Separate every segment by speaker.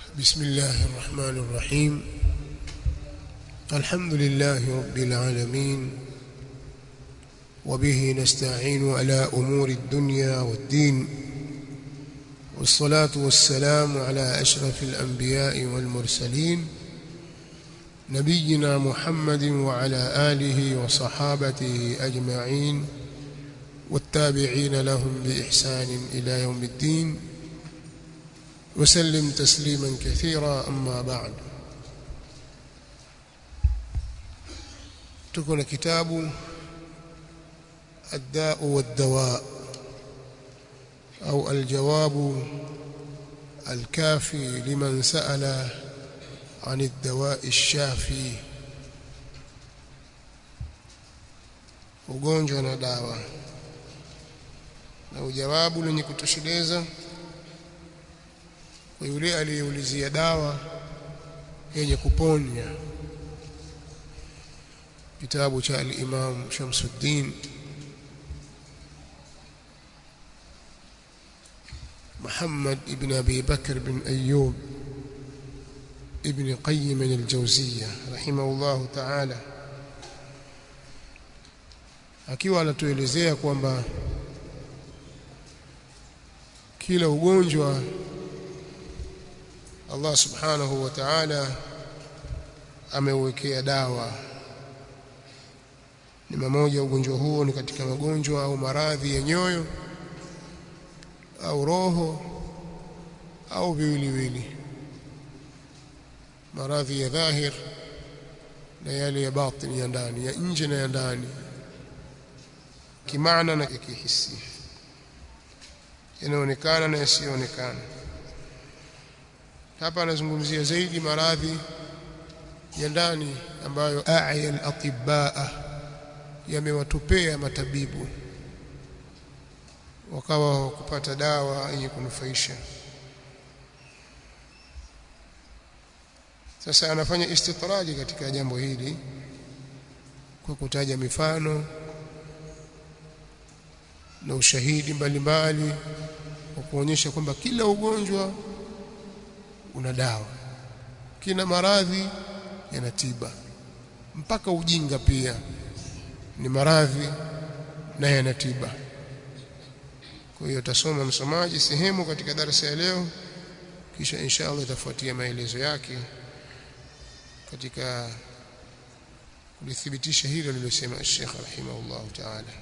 Speaker 1: بسم الله الرحمن الرحيم الحمد لله رب العالمين وبه نستعين على أمور الدنيا والدين والصلاة والسلام على أشرف الأنبياء والمرسلين نبينا محمد وعلى آله وصحابته أجمعين والتابعين لهم بإحسان إلى يوم الدين وسلم تسليما كثيرا أما بعد تكون كتاب الداء والدواء أو الجواب الكافي لمن سأل عن الدواء الشافي ugonjwa na dawa na ujawabu lenye kutosheleza kwa yule aliyeulizia dawa yenye kuponya kitabu cha al-Imam Shamsuddin محمد ابن أبي بكر بن أيوب ابن قيم الجوزية رحمه الله تعالى akiwa anatuelezea kwamba kila ugonjwa Allah subhanahu wa ta'ala ameuwekea dawa ni mmoja ugonjwa huo ni katika magonjwa au maradhi ya nyoyo au roho au viwiliwili maradhi ya dhahir na yale ya batini ya ndani ya nje na ya ndani kimaana na kihisi yanaonekana na yasiyoonekana hapa anazungumzia zaidi maradhi ya ndani ambayo a'ya al-atibaa yamewatupea matabibu wakawa kupata dawa yenye kunufaisha sasa anafanya istitraji katika jambo hili kwa kutaja mifano na ushahidi mbalimbali wa kuonyesha kwamba kila ugonjwa una dawa kila maradhi yana tiba mpaka ujinga pia ni maradhi na yana tiba kwa hiyo tasoma msomaji sehemu katika darasa ya leo kisha inshallah itafuatia maelezo yake katika kulithibitisha hilo lililosema Sheikh rahimahullah ta'ala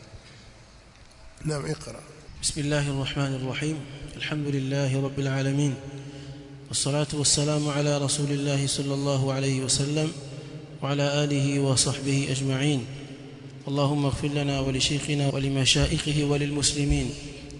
Speaker 1: naam اقرا
Speaker 2: بسم الله الرحمن الرحيم الحمد لله رب العالمين والصلاة والسلام على رسول الله صلى الله عليه وسلم وعلى آله وصحبه أجمعين اللهم اغفر لنا ولشيخنا ولمشائخه وللمسلمين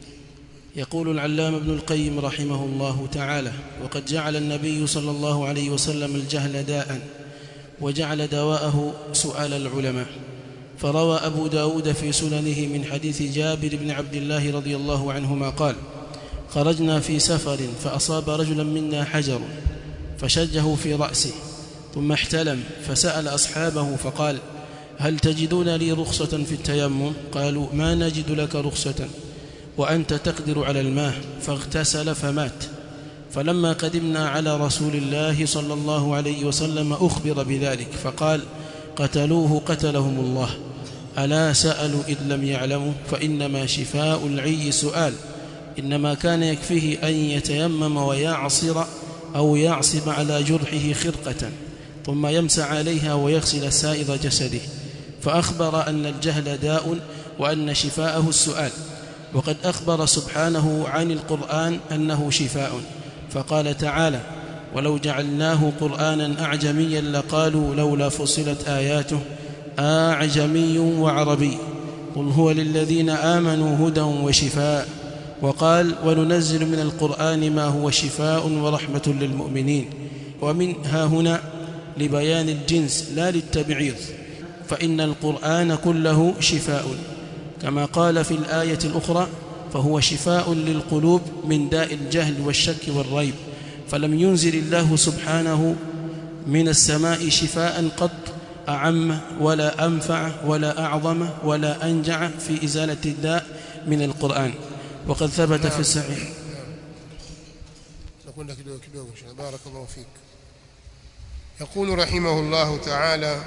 Speaker 2: يقول العلام ابن القيم رحمه الله تعالى وقد جعل النبي صلى الله عليه وسلم الجهل داء وجعل دواءه سؤال العلماء فروى أبو داود في سننه من حديث جابر بن عبد الله رضي الله عنهما قال خرجنا في سفر فأصاب رجلا منا حجر فشجه في رأسه ثم احتلم فسأل أصحابه فقال هل تجدون لي رخصة في التيمم قالوا ما نجد لك رخصة وأنت تقدر على الماء فاغتسل فمات فلما قدمنا على رسول الله صلى الله عليه وسلم أخبر بذلك فقال قتلوه قتلهم الله ألا سألوا إذ لم يعلموا فإنما شفاء العي سؤال إنما كان يكفيه أن يتيمم ويعصر أو يعصب على جرحه خرقة ثم يمسع عليها ويغسل سائر جسده فأخبر أن الجهل داء وأن شفاءه السؤال وقد أخبر سبحانه عن القرآن أنه شفاء فقال تعالى ولو جعلناه قرآنا أعجميا لقالوا لولا فصلت آياته أعجمي وعربي قل هو للذين آمنوا هدى وشفاء وقال وننزل من القرآن ما هو شفاء ورحمة للمؤمنين ومن ها هنا لبيان الجنس لا للتبعيض فإن القرآن كله شفاء كما قال في الآية الأخرى فهو شفاء للقلوب من داء الجهل والشك والريب فلم ينزل الله سبحانه من السماء شفاء قط أعم ولا أنفع ولا أعظم ولا أنجع في إزالة الداء من القرآن وقد ثبت في الصحيح
Speaker 1: tunakwenda kidogo kidogo inshallah barakallahu fik يقول رحمه الله تعالى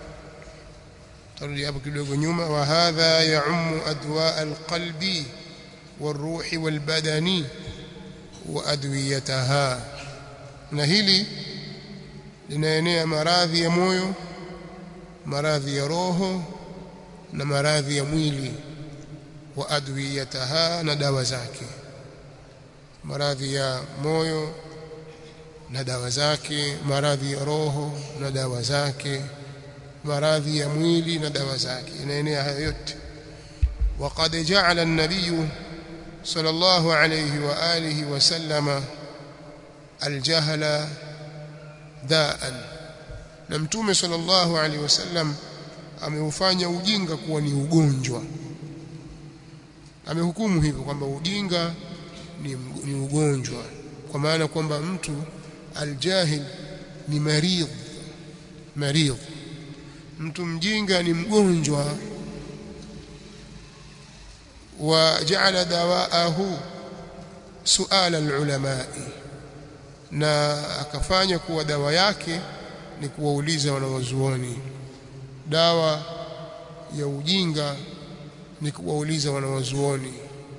Speaker 1: ترجع hapo kidogo nyuma وهذا يعم أدواء القلب والروح والبدن وأدويتها na hili linaenea maradhi ya moyo maradhi ya roho na maradhi ya mwili wa adwiyataha na dawa zake maradhi ya moyo na dawa zake maradhi ya roho na dawa zake maradhi ya mwili na dawa zake inaenea hayo yote وقد جعل النبي صلى الله عليه وآله وسلم الجهل داء na mtume sallallahu alaihi wasallam ameufanya ujinga kuwa ni ugonjwa amehukumu hivyo kwamba ujinga ni, ni ugonjwa kwa maana kwamba mtu aljahil ni maridh maridh mtu mjinga ni mgonjwa وجعل دواءه سؤال العلماء na akafanya kuwa dawa yake ni kuwauliza wanawazuoni dawa ya ujinga ni kuwauliza wanawazuoni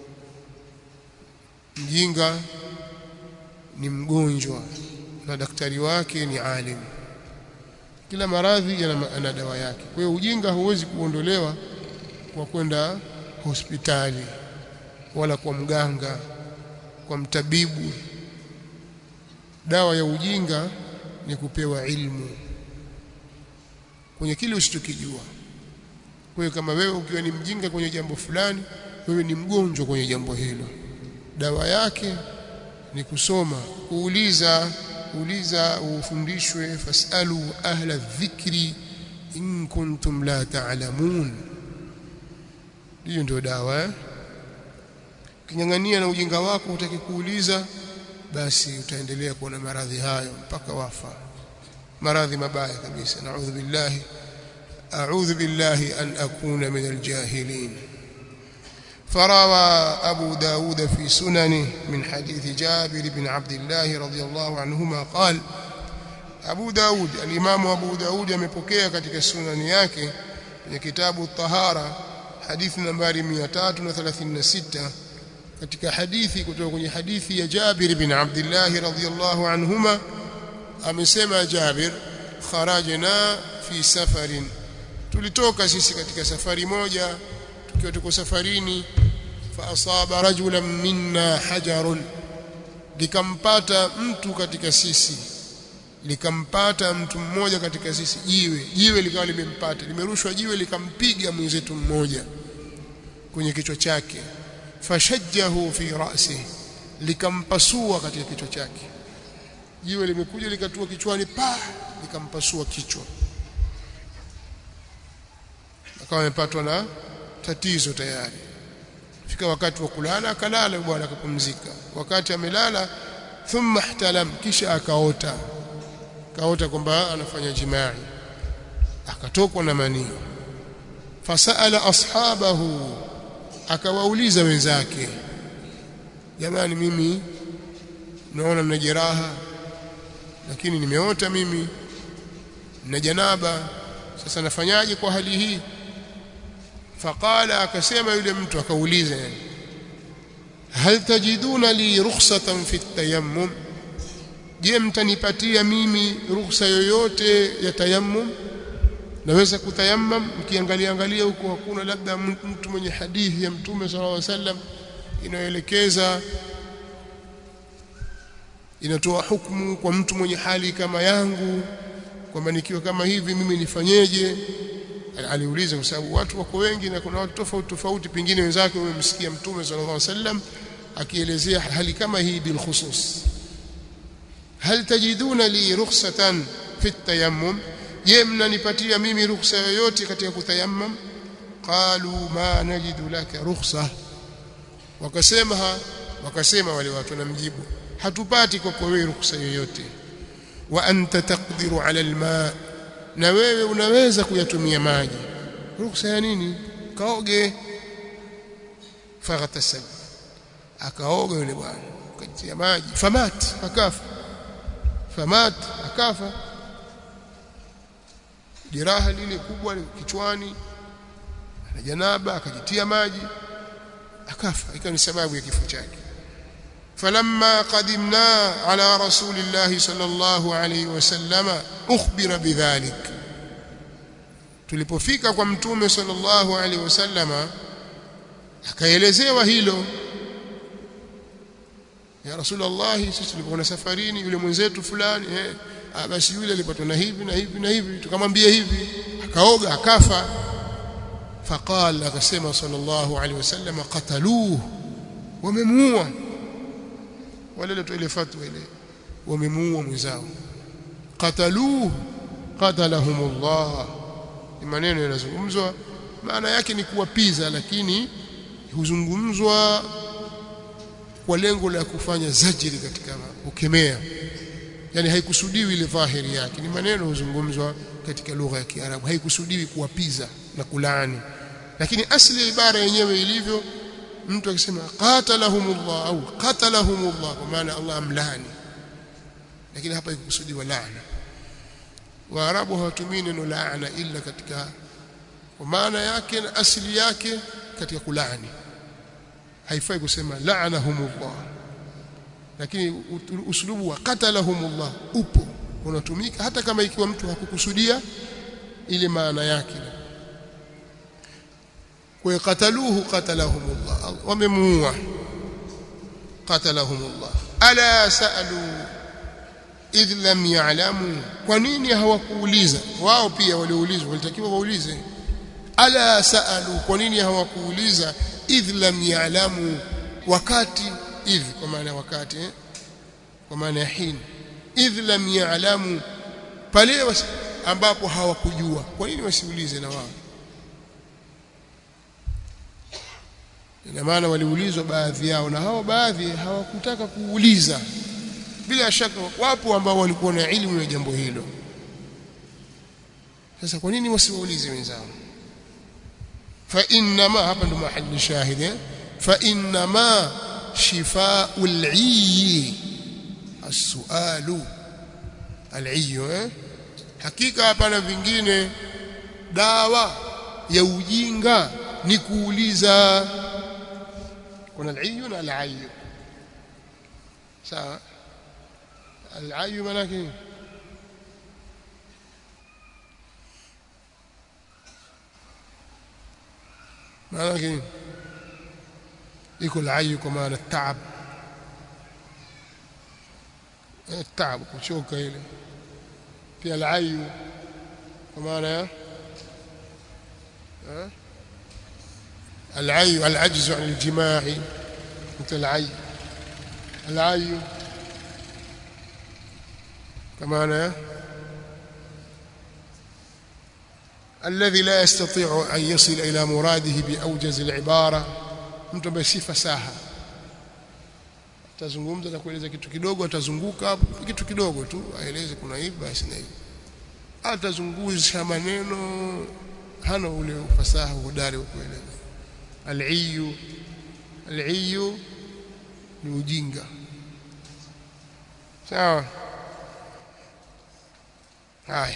Speaker 1: mjinga ni mgonjwa na daktari wake ni alim kila maradhi yana dawa yake kwa hiyo ujinga huwezi kuondolewa kwa kwenda hospitali wala kwa mganga kwa mtabibu dawa ya ujinga ni kupewa ilmu kwenye kile usichokijua kwa hiyo kama wewe ukiwa ni mjinga kwenye jambo fulani wewe ni mgonjwa kwenye jambo hilo dawa yake ni kusoma kuuliza uliza ufundishwe fasalu ahla dhikri in kuntum la ta'lamun hiyo ndio dawa eh? kinyang'ania na ujinga wako utaki kuuliza basi utaendelea kuwa na maradhi hayo mpaka wafa maradhi mabaya kabisa naudhu billahi a'udhu billahi an akuna min aljahilin فروى أبو داود في سننه من حديث جابر بن عبد الله رضي الله عنهما قال أبو داود الإمام أبو داود يمepokea katika sunani yake kwenye kitabu الطهارة hadithi nambari 336 katika hadithi kutoka kwenye hadithi ya Jabir bin Abdullah radhiyallahu anhuma amesema Jabir kharajna fi safarin tulitoka sisi katika safari moja tukiwa tuko safarini fa asaba rajulan minna hajarun likampata mtu katika sisi likampata mtu mmoja katika sisi jiwe jiwe likawa limempata limerushwa jiwe likampiga mwenzetu mmoja kwenye kichwa chake fashajjahu fi ra'si likampasua katika kichwa chake jiwe limekuja likatua kichwani pa likampasua kichwa akawa amepatwa na tatizo tayari fika wakati wa kulala akalala bwana akapumzika wakati amelala thumma ihtalam kisha akaota kaota kwamba anafanya jimai akatokwa na manii fasala ashabahu akawauliza wenzake jamani mimi naona mna jeraha lakini nimeota mimi na janaba sasa nafanyaje kwa hali hii faqala akasema yule mtu akauliza yani hal tajiduna li rukhsatan fi tayammum je mtanipatia mimi ruhusa yoyote ya tayammum naweza kutayammam mkiangalia angalia huko hakuna labda mtu mwenye hadithi ya mtume sallallahu alaihi wasallam inayoelekeza inatoa hukumu kwa mtu mwenye hali kama yangu kwamba nikiwa kama hivi mimi nifanyeje aliuliza kwa sababu watu wako wengi na kuna watu tofauti tofauti pengine wenzake wamemsikia mtume sallallahu alaihi wasallam akielezea hali kama hii bil khusus hal tajiduna li rukhsatan fi tayammum je mnanipatia mimi ruhusa yoyote katika kutayammam qalu ma najidu laka rukhsa wakasema wakasema wale watu namjibu hatupati kwa wewe ruhusa yoyote wa anta taqdiru ala alma na wewe unaweza kuyatumia maji ruhusa ya nini kaoge faghtasal akaoga yule bwana akajitia maji famat akafa famat akafa jeraha lile kubwa kichwani na janaba akajitia maji akafa ikawa ni sababu ya kifo chake فلما قدمنا على رسول الله صلى الله عليه وسلم أخبر بذلك tulipofika kwa mtume sallallahu alaihi wasallama akaelezewa hilo ya rasulullah sisi tulipokuwa safarini yule mwenzetu fulani eh ah, basi yule alipatwa na hivi na hivi na hivi tukamwambia hivi akaoga akafa faqala akasema sallallahu alaihi wasallam qataluhu wamemuua wale ile ile fatwa ile wamemuua mwenzao qataluhu qatalahumullah ni maneno yanazungumzwa maana yake ni kuwapiza lakini huzungumzwa kwa lengo la kufanya zajiri katika kukemea yani haikusudiwi ile dhahiri yake ni maneno huzungumzwa katika lugha ya Kiarabu haikusudiwi kuwapiza na kulaani lakini asli ya ibara yenyewe ilivyo mtu akisema qatalahumullah au qatalahumullah kwa maana Allah amlani lakini hapa ikusudiwa laana waarabu hawatumii neno laana illa katika kwa maana yake na asili yake katika kulaani haifai kusema la'anahumullah lakini uslubu wa qatalahumullah upo unatumika hata kama ikiwa mtu hakukusudia ile maana yake kwa qataluhu qatalahumullah wamemuua qatalahumullah ala sa'alu idh lam ya'lamu kwa nini hawakuuliza wao pia waliulizwa walitakiwa waulize ala sa'alu kwa nini hawakuuliza idh lam ya'lamu wakati idh kwa maana wakati eh? kwa maana ya hin idh lam ya'lamu pale ambapo hawakujua kwa nini wasiulize na wao ina maana waliulizwa baadhi yao na hao baadhi hawakutaka kuuliza bila shaka wapo ambao walikuwa na elimu ya jambo hilo sasa kwa nini wasiwaulize wenzao fa inma hapa ndo mahali shahidi fa inma shifau al-ayyi as-sualu al-ayyu eh hakika hapana vingine dawa ya ujinga ni kuuliza kuna al-ayyu na al-ayyu sawa al-ayyu maana yake maana yake iko al-ayyu kwa maana taab taab kuchoka ile pia al-ayyu kwa maana ya العي العجز عن الجماع مثل العي العي كما أنا الذي لا يستطيع أن يصل إلى مراده بأوجز العبارة mtu ambaye si fasaha atazungumza na kueleza kitu kidogo atazunguka hapo kitu kidogo tu aeleze kuna hivi basi na hivi atazungusha maneno hana ule ufasaha hodari wa kueleza al-iyu al-iyu ni ujinga sawa haya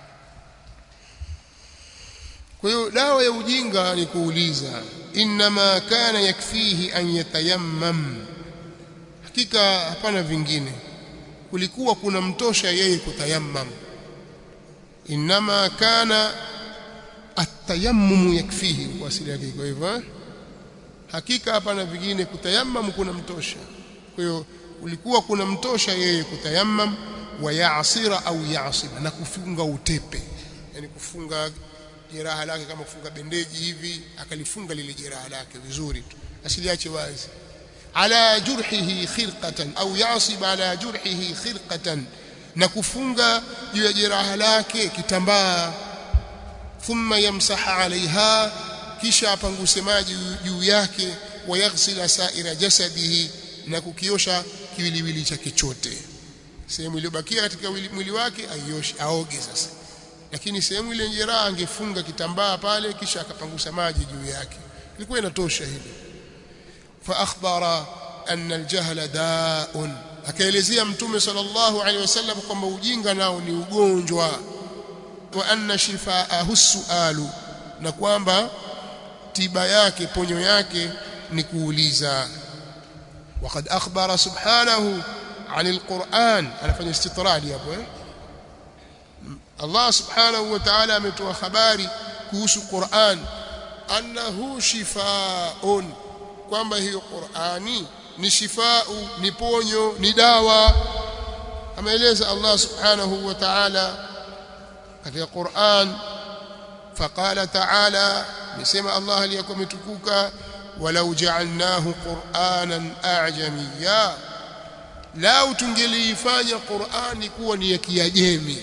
Speaker 1: kwa hiyo dawa ya ujinga ni kuuliza inma kana yakfihi an yatayammam hakika hapana vingine kulikuwa kuna mtosha yeye kutayammam inma kana atayammum yakfihi kwa asili yake kwa hivyo hakika hapana vingine kutayammam kuna mtosha kwa hiyo ulikuwa kuna mtosha yeye kutayammam wa yaasira au yaasiba na kufunga utepe yani kufunga jeraha lake kama kufunga bendeji hivi akalifunga lile jeraha lake vizuri tu asiliache wazi ala jurhihi khirqatan au yasib ala jurhihi khirqatan na kufunga juu ya jeraha lake kitambaa thumma yamsaha alaiha kisha apanguse maji juu yake wayaghsila saira jasadihi na kukiosha kiwiliwili chake chote sehemu iliyobakia katika mwili wake aioshe aoge sasa lakini sehemu ile jeraha angefunga kitambaa pale kisha akapangusa maji juu yake ilikuwa inatosha hilo fa akhbara anna aljahla da'un akaelezea mtume sallallahu alaihi wasallam kwamba ujinga nao ni ugonjwa wa anna shifaahu sualu na kwamba tiba yake ponyo yake ni kuuliza وقد أخبر سبحانه عن القرآن أنا فني استطراد يا أبو الله سبحانه وتعالى متوا خباري كوس القرآن أنه شفاء kwamba hiyo Qur'ani ni shifau ni ponyo ni dawa ameeleza Allah subhanahu wa ta'ala katika Qur'an faqala ta'ala nisema Allah aliyakuwa mtukuka walau ja'alnahu qur'anan a'jamiyya lau tungeliifanya Qur'ani kuwa ni ya Kiajemi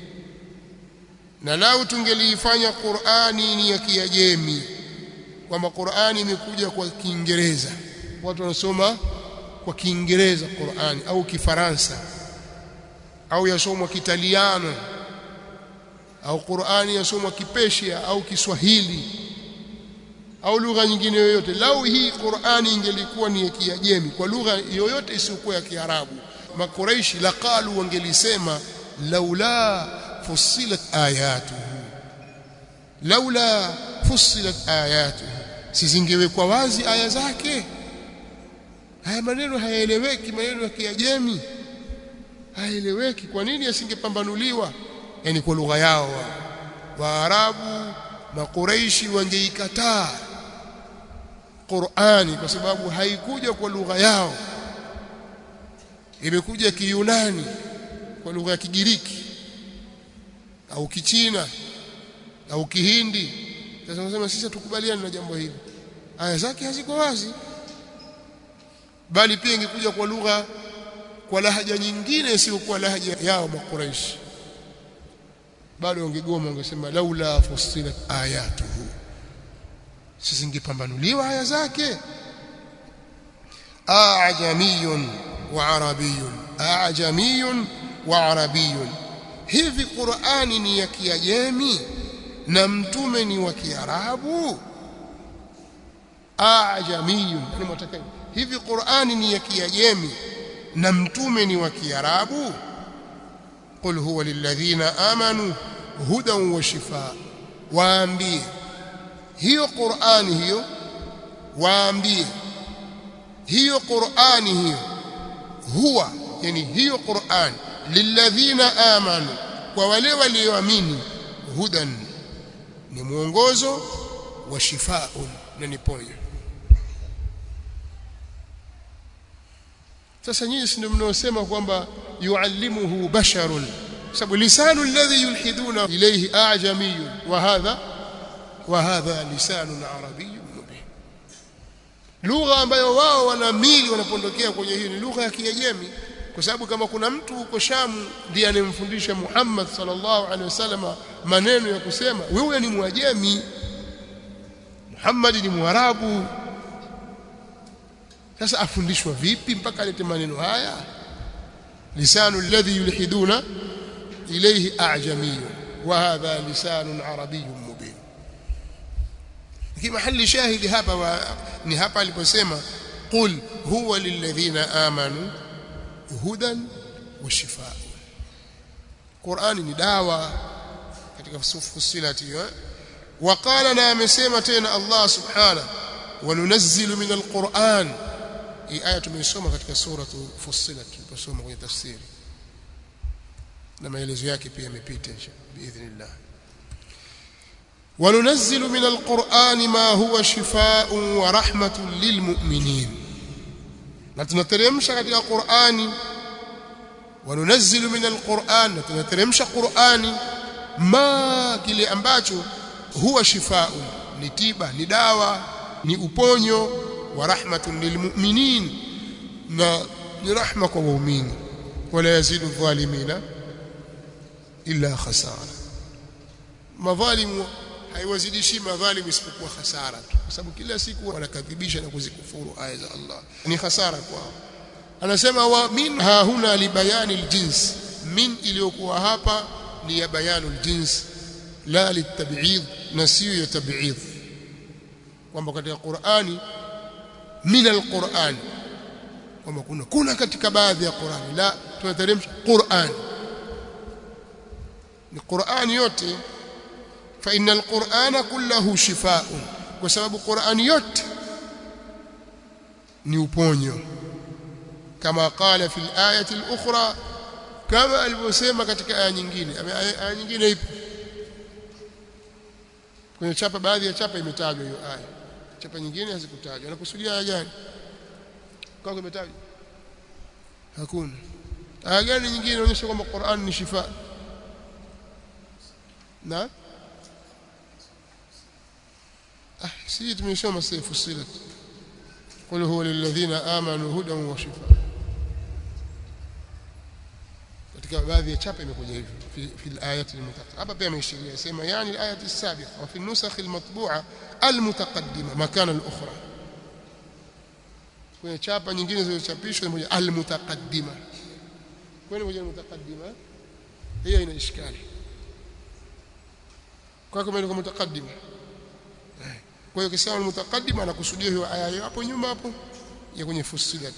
Speaker 1: na lau tungeliifanya Qur'ani ni ya Kiajemi kwamba Qur'ani imekuja kwa Kiingereza watu wanasoma kwa Kiingereza Qur'ani au Kifaransa au yasomwa Kitaliano au Qur'ani yasomwa Kipersia au Kiswahili au lugha nyingine yoyote lau hii Qur'ani ingelikuwa ni ya Kiajemi kwa lugha yoyote isiyokuwa ya Kiarabu makuraishi laqalu wangelisema laula fussilat ayatuhu laula fussilat ayatuhu sizingewekwa wazi aya zake haya maneno hayaeleweki maneno ya Kiajemi hayaeleweki kwa nini yasingepambanuliwa yani kwa lugha yao waarabu makuraishi wangeikataa Qur'ani kwa sababu haikuja kwa lugha yao imekuja kiyunani kwa lugha ya kigiriki au kichina au kihindi sasa wanasema sisi tukubaliane na jambo hili aya zake haziko wazi bali pia ingekuja kwa lugha kwa lahaja nyingine isiyokuwa lahaja yao makuraishi bado wangegoma wangesema laula fussilat ayatuhu sizingepambanuliwa aya zake ajamiyun wa arabiyun ajamiyun wa arabiyun hivi qurani ni ya kiajemi na mtume ni wa kiarabu ajamiyun yani mwataka hivi qurani ni ya kiajemi na mtume ni wa kiarabu qul huwa lilladhina amanu hudan wa shifaa waambie hiyo qurani hiyo waambie hiyo qurani hiyo huwa yani hiyo qurani lilladhina amanu kwa wale walioamini hudan ni mwongozo wa shifaun na ni ponyo sasa nyinyi si ndio mnaosema kwamba yuallimuhu basharun sababu lisanu alladhi yulhiduna ilayhi ajamiyun wa hadha wa hadha lisanun arabiyyun mubin lugha ambayo wao wanamili wanapondokea kwenye hii ni lugha ya kiajemi kwa sababu kama kuna mtu huko Shamu ndiye anemfundisha Muhammad sallallahu alaihi wasallam maneno ya kusema wewe ni mwajemi Muhammad ni mwarabu sasa afundishwa vipi mpaka alete maneno haya lisanu alladhi yulhiduna ilayhi a'jamiy wa hadha lisanun arabiyyun mubin kimahali shahidi hapa wa, ni hapa aliposema qul huwa lilladhina amanu hudan wa shifaa Qur'ani ni dawa katika fusilati hiyo وقال na amesema tena Allah subhanahu وننزل من القرآن hii aya tumeisoma katika sura Fussilat tuliposoma kwenye tafsiri na maelezo yake pia yamepita biidhnillah وننزل من القرآن ما هو شفاء ورحمة للمؤمنين na tunateremsha katika Qur'ani وننزل من القرآن na tunateremsha Qur'ani ma kile ambacho huwa shifaa ni tiba ni dawa ni uponyo wa rahmatun lilmu'minin na ni rahma kwa waumini wala yazidu dhalimina illa khasara madhalimu haiwazidishi madhalimu isipokuwa hasara tu kwa sababu kila siku wanakadhibisha na kuzikufuru aya za Allah ni hasara kwao anasema wa min ha huna libayani aljins min iliyokuwa hapa ni ya bayanu aljins la litab'id na sio ya tab'id kwamba katika Qur'ani min alquran kwamba kuna kuna katika baadhi ya Qur'ani la tunateremsha Qur'an ni Qur'ani yote fa innal Qur'ana kullahu shifaa'un kwa sababu Qur'ani yote ni uponyo kama qala fil ayati al-ukhra kama alivyosema katika aya nyingine aya nyingine ipo kwenye chapa baadhi ya chapa imetajwa hiyo aya chapa nyingine hazikutajwa anakusudia aya gani kwa imetajwa hakuna aya gani nyingine inaonyesha kwamba Qur'an ni shifa na ah si tumesoma sasa fusilat قل هو للذين آمنوا هدى وشفاء katika baadhi ya chapa imekuja hivyo fi fi al-ayati al-mutaqaddima hapa pia ameishiria sema yani al-ayati as-sabiqa wa fi an-nusakh al-matbu'a al-mutaqaddima makana al-ukhra kwenye chapa nyingine zilizochapishwa imekuja al-mutaqaddima kwani moja al-mutaqaddima hiyo ina ishkali kwa kama ilikuwa mutaqaddima kwa hiyo kisema al-mutaqaddima anakusudia hiyo aya hapo nyuma hapo ya kwenye fusilat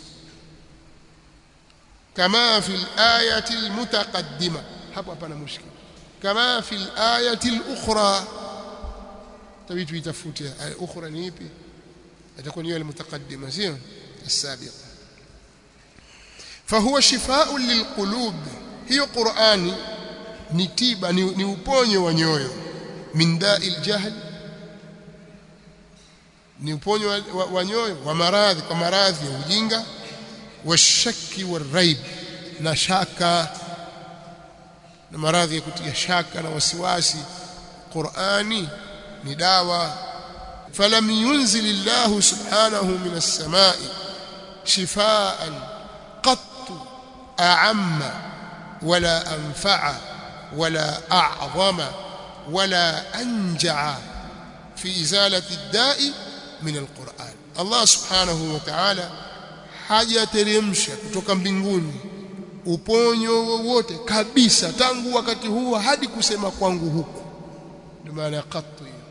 Speaker 1: كما في الآية المتقدمة hapo hapana mushkil kama fi al-ayati al-ukhra tabii tuitafute aya ukhra ni ipi itakuwa ni ile mutaqaddima sio السابقة فهو شفاء للقلوب hiyo Qur'ani ni tiba ni, ni uponyo wa nyoyo min da'il jahl ni uponyo wa, wa, wa nyoyo wa maradhi kwa maradhi ya ujinga washaki waraib na shaka na maradhi ya kutia shaka na wasiwasi Qur'ani ni dawa falam yunzil Allah subhanahu min as-sama'i shifaan qat a'amma wala anfa'a wala a'zama wala anja'a fi izalati ad-da'i min al-Qur'an Allah subhanahu wa ta'ala hajateremsha kutoka mbinguni uponyo wowote kabisa tangu wakati huo hadi kusema kwangu huku ndio maana ya qattu hiyo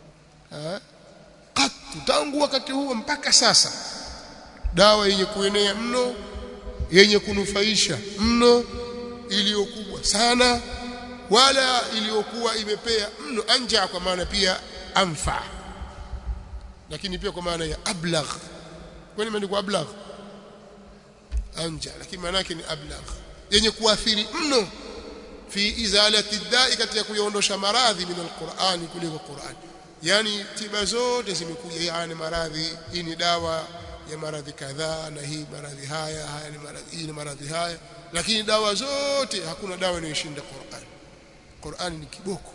Speaker 1: qattu tangu wakati huo mpaka sasa dawa yenye kuenea mno yenye kunufaisha mno iliyokubwa sana wala iliyokuwa imepea mno anja kwa maana pia anfa lakini pia kwa maana ya ablagh kwani imeandikwa ablagh anja lakini maana yake ni ablagh yenye kuathiri mno fi izalati dai katika kuiondosha maradhi min alquran kuliko Qur'an yani tiba zote zimekuja yani maradhi hii ni dawa ya maradhi kadhaa na hii maradhi haya haya ni maradhi hii ni maradhi haya lakini dawa zote hakuna dawa inayoshinda Qur'an Qur'an ni kiboko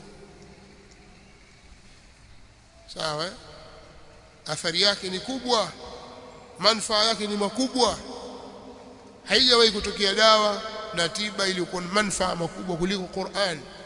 Speaker 1: sawa eh? athari yake ni kubwa manufaa yake ni makubwa haijawahi kutokea dawa na tiba iliyokuwa na manufaa makubwa kuliko Qur'an